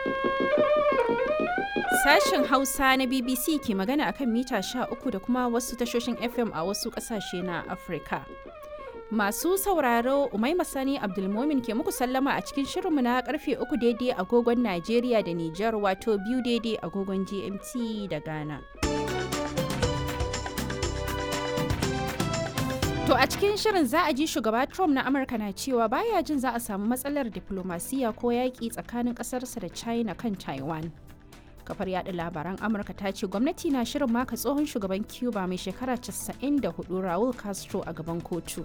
Sashen Hausa na BBC ke magana akan mita 13 da kuma wasu tashoshin FM a wasu ƙasashe na Afirka. Masu sauraro Umaima Sani Abdulmomin ke muku sallama a cikin shirinmu na karfe 3 daidai agogon Najeriya da Nijar wato biyu daidai agogon GMT da Ghana. To a cikin shirin za a ji shugaba Trump na Amurka na cewa baya jin za a samu matsalar diplomasiya ko yaƙi tsakanin ƙasarsa da China kan Taiwan. Kafar yaɗa labaran Amurka ta ce gwamnati na shirin maka tsohon shugaban Cuba mai shekara 94 Raul Castro a gaban kotu.